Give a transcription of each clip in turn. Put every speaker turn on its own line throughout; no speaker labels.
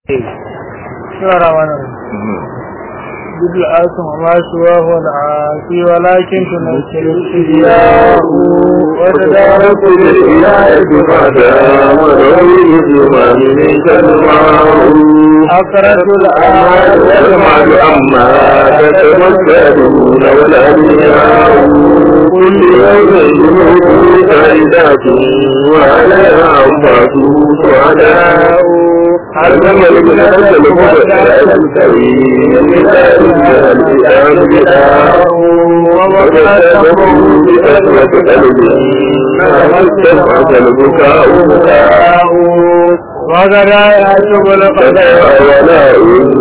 بسم الله الرحمن الرحيم جد الآثم وما سواه العافي ولكن تنزل الإحياء وتدارك
بالإله فدا ولو يجمع منك الماء
أقرت الآية
يجمع أما تتمثلون والأنبياء كل يوم جنود سيدات وعليها أنفاس سعداء علم ابن أسد المبتلى الكريم من الجهل الأنبياء ومكتبه بكثرة قلبه ما استمعت البكاء بكاء
وغدا يعجب القدر
ولا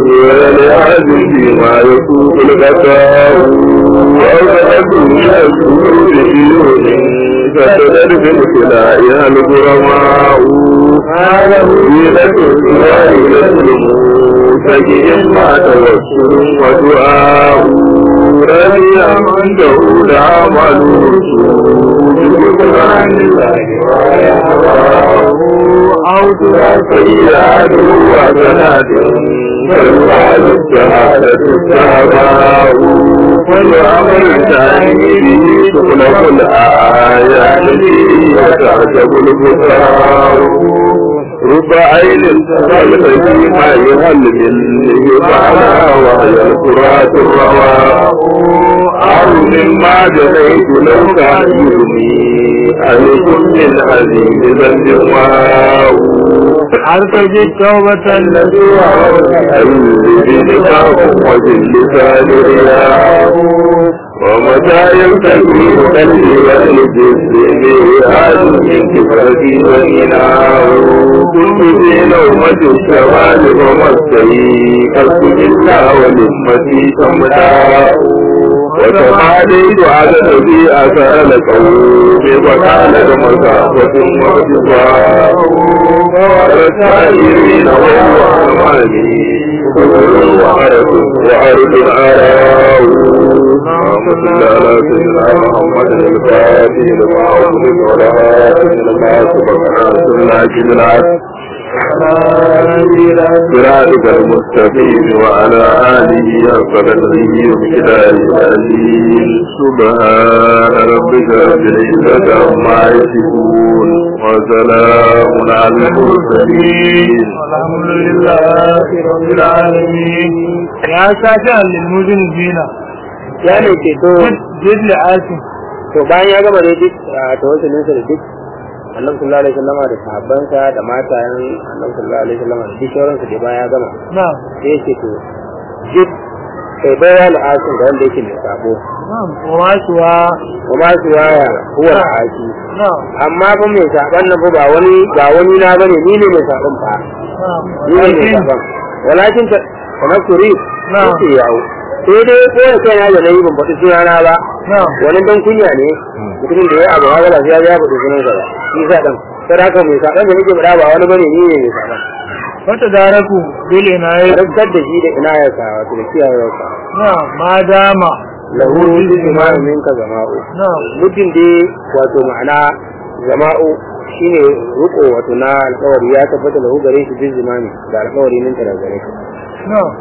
ولعزه ما يسوق الغثاء وأوجدت من السرور ديون فتدر بابتلائها الغرماء هذا حيلة وهيلة الموسى ما توسل ودعاء رضي عنده العمل بقرآن الله ويهواه عود سيئات وسنات فالوعد الشهادة السماء والأمر ثاني به تخلق الآيات وتعجب البصار رب عين تخلق فيما يهل من يفعلها وهي القرات الرواء أو مما جنيت لو كان يغني عليكم من عزيز ذنب واو
أرتجي توبة الذي
الذي نكاح وجل لسان رياء ومتى يلتقي قلبي والجسم ميعاد من كفرتي وغناه كنت في نومة الشمال ومسكي قلب الله ونسمتي تمتاع وتماليت على الذي أسأل قومي وكان مسافة وارتفاع والسائرين وهو أماني كل وعرف وعرف الآراء اللهم صل على سيدنا محمد الفاتح لما أغلق ولا هاتف لما سبق ناصر العجل العدل صراطك المستقيم وعلى آله وقدره ومقداره العظيم سبحان ربك رب العزة عما يصفون وسلام على المرسلين
والحمد لله رب العالمين يا شافع للمذنبين
ya ne ke to
جد لآثم
to bayan ya gama da duk a tawassulin sa da duk annabi sallallahu alaihi wasallam da sahabbansa da matayen annabi sallallahu alaihi wasallam da duk sauran su da bayan ya gama
نعم
sai yake to duk kai baya al'asin da wanda yake mai sabo
نعم وما سوى
kuma su waya huwa al'asi
نعم
amma fa mai saban nan fa ba wani ba wani na bane ni ne mai saban fa
نعم
ni ne mai
لكن
saban walakin ta kamar turi
نعم.
yake yawo sai dai ko ya kai na da nayi ban faɗi sunana ba
نعم
wani dan kunya ne mutumin da ya abu haka ba sai ya faɗi sunan sa ba shi sa dan sai haka mai saban da nake faɗa ba wani bane ni ne mai saban
فتداركوا بالعناية
rantsar da shi da ina ya sa wato da kiyaye sa
نعم ما دام
lahu jima'i minka zama'u
نعم
mutum dai wato ma'ana zama'u shine ruko wato na alƙawari ya tabbata lahu gare shi bin zimami da alƙawari min ta da gare shi
نعم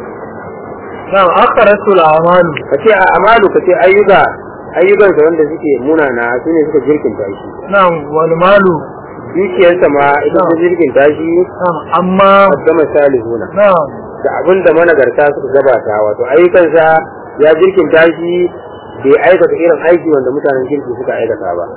نعم أقرت الأعمال
kace a amalu kace ayyuka ayyukansa wanda suke munana su ne suka jirkinta shi
نعم والمال
dukiyarsa ma ita ta jirkinta shi
نعم أما
gama salihuna
نعم
da abin da managarta suka gabata wato ayyukansa ya jirkinta shi bai aikata irin aiki wanda mutanen kirki suka aikata ba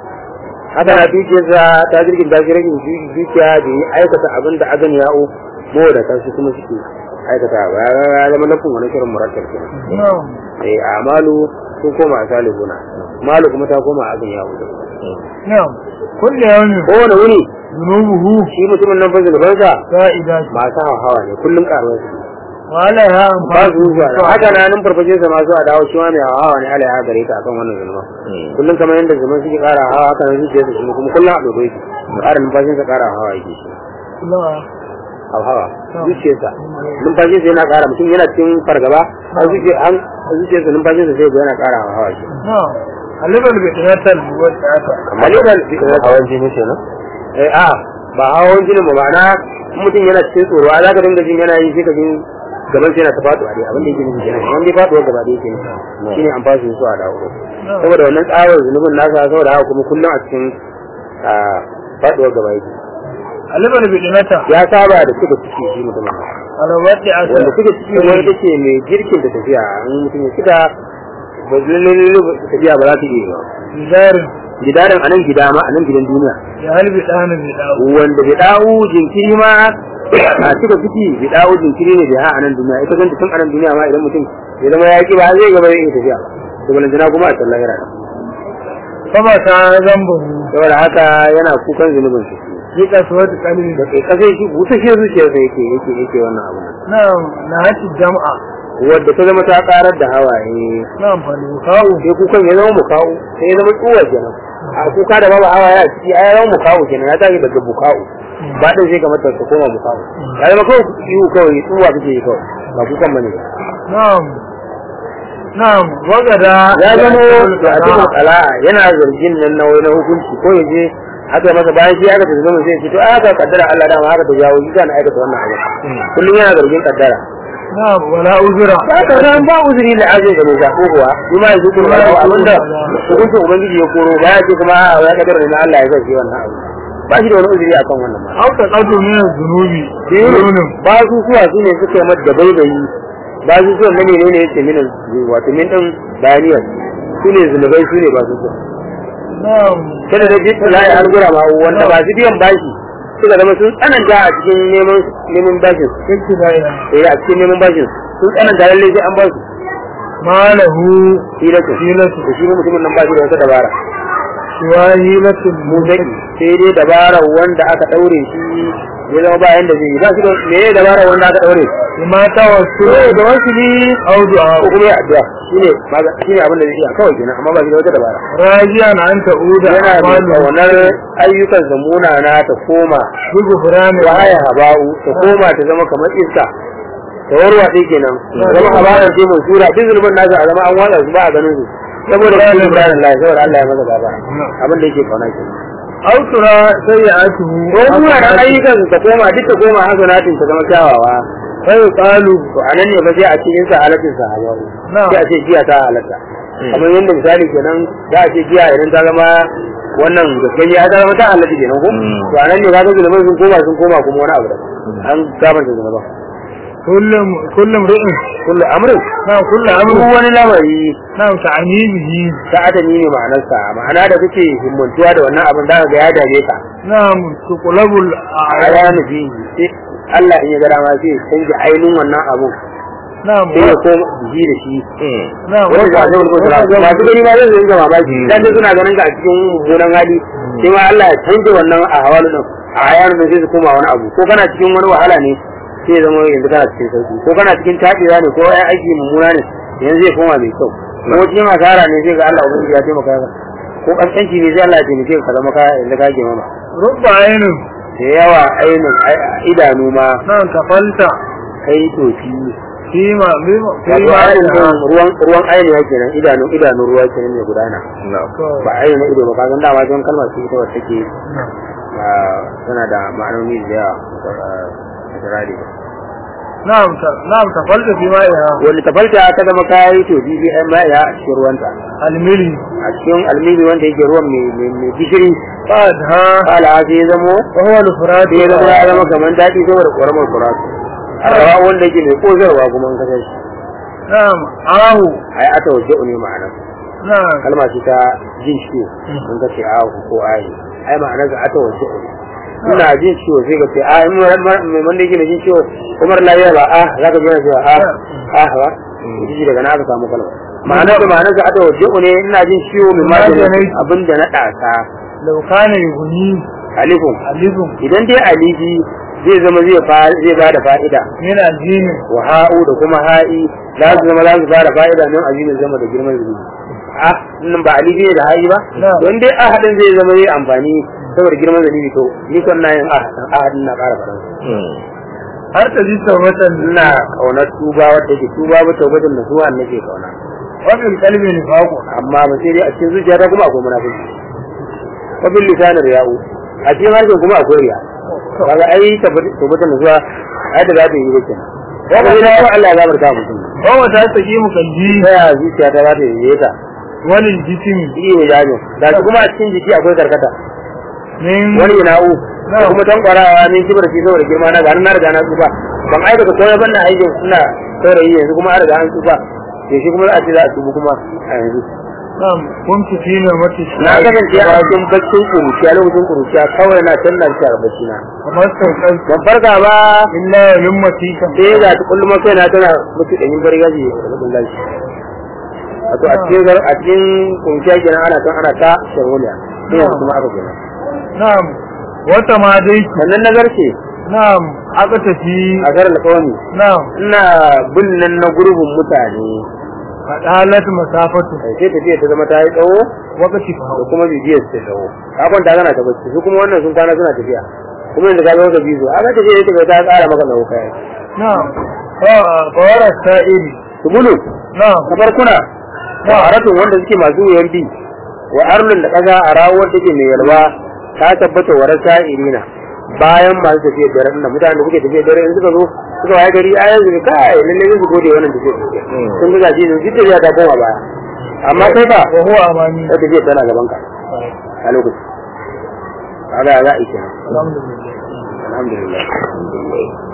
haka na dukiyarsa ta jirkinta shi rashin du- dukiya bai aikata abin da agan ya'o mawa da kansu kuma suke aikata ba ya ya zama nufin wani shirin murattar kenan
نعم
eh amalu sun koma a salihuna malu kuma ta koma a agan ya'o
نعم كل يوم
kowane wuni
ذنوبه
shi mutumin nan fa zunubansa
زائدة
masu hawa hawa ne kullum karuwa su
وعليها
ba
أنفاس
su zuwa haka na nan farfashe sa masu a dawo shi ma mai hawa ne ala ya gare ka akan wannan zulma kullum kamar yadda zulman suke kara hawa haka nan zuciya su kuma kullum a dodo yake ƙara numfashin sa kara hawa yake shi
نعم
hawa hawa zuciya sa numfashin sa yana kara mutum yana cikin fargaba a zuciya an zuciya sa numfashin sa sai ga yana kara hawa hawa shi
نعم alibal bai tunatar wata aka
maliban
hawan jini kenan
eh a ba hawan jinin ba ma'ana in mutum yana cikin tsoro a zaka dinga jin yana yi sai ka jin gaban sai yana ta faɗuwa dai abin da yake nufi kenan wanda ya faɗuwa gaba da yake nufi shine an fasu su a dawo saboda wannan tsawon zunubin nasa saboda haka kuma kullum a cikin a faɗuwa gaba yake
alibar bidinata
ya saba da suka ciki shi mutum
alawati
wanda
asar
suka ciki wani ita ce mai girkin da tafiya in mutum ya cika ba lalle tafiya ba za ta iya yi ba
bidarin
gidaran anan gida ma anan gidan duniya
ya halbi ɗana bai dawo
wanda bai dawo jinkiri ma a cika ciki bai dawo jinkiri ne bai ha anan duniya ita kanta tun anan duniya ma idan mutum ya zama ya ki ba zai gaba ya iya tafiya ba to balantana kuma a sallah yana
sama ta zamba
saboda haka yana kukan zunubin shi
yi kasuwar kalbi
da kai kasai shi busashe zuciyarsa yake yake yake wannan abu
na na hati jama'a
wadda ta zama ta karar da hawaye
na amfani kawo
sai kukan ya zama mukawu sai ya zama tsuwa kenan a kuka da babu hawaye a ciki ai ya zama mukawu kenan ya tashi daga bukawu ba din sai kamar ta koma mukawu ya zama kawai ihu kawai tsuwa kake yi kawai ba kukan bane
na'am na'am wagada
ya zama da cikin kala'a yana zargin nan na wani hukunci ko ya je haka masa bayan shi aka tafi zama sai ya ce to aka kaddara Allah dama haka ta jawo shi kana aikata wannan abu kullum yana zargin kaddara
na'am wala uzura
ba ka san ba uzuri da aje da mai zako kuwa shi ma yanzu kuma ba abinda hukuncin ubangiji ya koro ba ya ce kuma a ya kadar na Allah ya zai shi wannan abu ba shi da wani uzuri akan wannan ma
au ta kadu min zunubi zunubi
ba su suwa su ne suka yi mata baibayi ba su suwa na menene yake min wato min din bayaniyar su ne zunubai su ne ba su suwa
na'am
kada da jikin layi an gura ma wanda ba su biyan bashi suka zama sun tsananta a cikin neman neman bashin
kake da ya
eh a cikin neman bashin sun tsananta lalle sai an ba su
malahu
hilatun
hilatu
da shi mutumin nan ba shi da wata dabara
shiwa hilatu
mu dai sai dai dabara wanda aka daure shi ya zama ba yanda zai yi ba shi da me ne dabara wanda aka daure
ma ta wasu
to da wasu ni
au du'a
ko kuma ya addu'a shine maga- shine abin da zai iya kawai kenan amma ba shi da wata dabara
rajiyan an ta'uda
yana da
amalu
kaunar ayyukan zamuna na ta koma
bugu furani
wa haya haba'u ta koma ta zama kamar iska ta warwatse kenan ta zama habaran ce mai sura duk zulmin nasu a zama an watsa su ba a ganin su saboda shi Ibrahim Allah saboda Allah ya masa gaba abin da yake kauna kenan
au tura sayyi'atu
ko kuma da ayyukan su ta koma duk ta koma hasanatin ta zama kyawawa
sai qalu
to anan ne ba sai a ce in sa halatin sa habaru
Na'am.
sai a ce giya ta halatta kamar yadda misali kenan za a ce giya idan ta zama wannan gaskiya ya zama ta halatta kenan ko to anan ne kaga zulmin sun koma sun koma kuma wani abu da an gabanta zulmin
kullum kullum ri'in
kullu amrin
na kullu
duk
amru
wani lamari
na ta'anibihi
ta adami ne ma'anarsa ma'ana da kake himmantuwa da wannan abin da ga ya dame ka
na tuqlabul
a ya nufi sai Allah in ya ga dama sai ya canja ainihin wannan abun
na
sai ya koma bihi da shi
na
wanda ba zai wani masu gani ma zai zai zama mamaki dan dai suna ganin ka a cikin mummunan hali sai ma Allah ya canja wannan a hawalu din a hayanin da sai su koma wani abu ko kana cikin wani wahala ne sai ya zama yanzu kana cikin sauki ko kana cikin taɗewa ne ko ai aiki mummuna ne yanzu zai koma mai kyau ko cikin asara ne sai ga Allah ubangiji ya taimaka ka ko kaskanci ne sai Allah ya taimake ka ka zama ka yanzu ka ke mama
rubba ainin
da yawa ainin idanu ma
na tafalta
kai tofi
fima bima
wato
fima
ainin ruwan ruwan ainihin kenan idanu idanu ruwa kenan mai gudana ba ainihin na ido ba kagan dama don kalmar ce ita wacce take ah, tana da ma'anoni da yawa a jirari
na'am ta na'am tafalta fima ya
wani tafalta ta zama kayi to bibi ai ma ya a cikin ruwanta
almili
a cikin almini wanda yake ruwan mai mai- mai gishiri
qad ha
kala sai ya zamo
wa huwa al-furad
sai ya zama ya zama kamar daɗi saboda ƙoramar kuratu arawa wanda yake mai ƙozarwa kuma an kasar shi
na'am ahu
ai ata waje ne ma'ana
na'am
kalma ce ta jin ciwo in ka ce ahu ko ayi ai ma'anar ga ata waje ne ina jin ciwo sai ka ce a in mai wanda yake mai jin ciwo kuma lafiya ba a za ka jira cewa a a ba ji daga na aka samu kalma ma'anar da ma'anar ga ata waje ne ina jin ciwo mai magani abin da na ɗasa
law kana yughni
alifun
alifun
idan dai alifi zai zama zai fa- zai ba da fa'ida
min aljini
wa ha'u da kuma ha'i za su zama za su fara fa'ida nan azimin zama da girman zunubi ah nan ba alifi ne da ha'i ba
Na'am.
don dai ahadin zai zama zai amfani saboda girman zunubi to ni kan na yin ahadin ahadin na ƙara faransa
har ta ji tawbatan
ina kaunar tuba wadda ke tuba ba taubatin da zuwa nake kauna
wa fil qalbi nifaqu
amma ba sai dai a cikin zuciya ta kuma akwai munafiki wa bil lisan riya'u a cikin harshen kuma akwai riya kaga ai tabbatar da zuwa ai da za ta yi ba kenan kaga sai ko Allah ya gafarta mutum
wa ta saki mu kalbi
sai ya zuciya ta za ta yi ta
walil jismi
iya ne jajin da shi kuma a cikin jiki akwai karkata
min
wani na'u da kuma tankwarawa ne kibar shi saboda girma na ga na riga na tsufa ban aikata komai ban na aikin suna saurayi yanzu kuma an riga an tsufa to shi kuma za a ce za a tubu kuma a yanzu
nam kuntu fi na mati
na kasance a cikin baccin kuruciya lokacin kuruciya kawai na canza shi a bacci na
kamar sauƙan
ban farka ba
illa lummati kan
sai ga ta kullum kai na tana mutu da yin gargaji da rubun lashi wato a cikin gar- a cikin kuruciya kenan ana kan ana ta sharholiya sai yanzu kuma aka kenan
nam wata ma dai
sannan na garce
nam aka tafi
a garin alƙawami
nam
ina bin nan na gurbin mutane
fadalat masafatu
sai tafiya ta zama ta yi tsawo
wakati fa
da kuma bibiyar su ta tsawo ka kwanta kana ta bacci su kuma wannan sun kwana suna tafiya kuma yanzu ka zo ka bi su aka tafiya ita ta tsara maka tsawo kai
nam fa fawara sa'ili
su bulu
nam
na farkuna wa aratun wanda suke masu wuyan bi wa arlun da kaza a rawar take mai yalwa ta tabbata wa rasa irina bayan masu tafiyar dare nan mutanen da suke tafiyar dare in suka zo suka waye gari a yanzu kai lalle zai su gode wannan tafiyar sun ga gaji sun jidda ya ta koma baya amma kai ba
wa huwa amani
ta tafiyar tana gaban ka a lokacin kaga za a yi kenan
alhamdulillah
alhamdulillah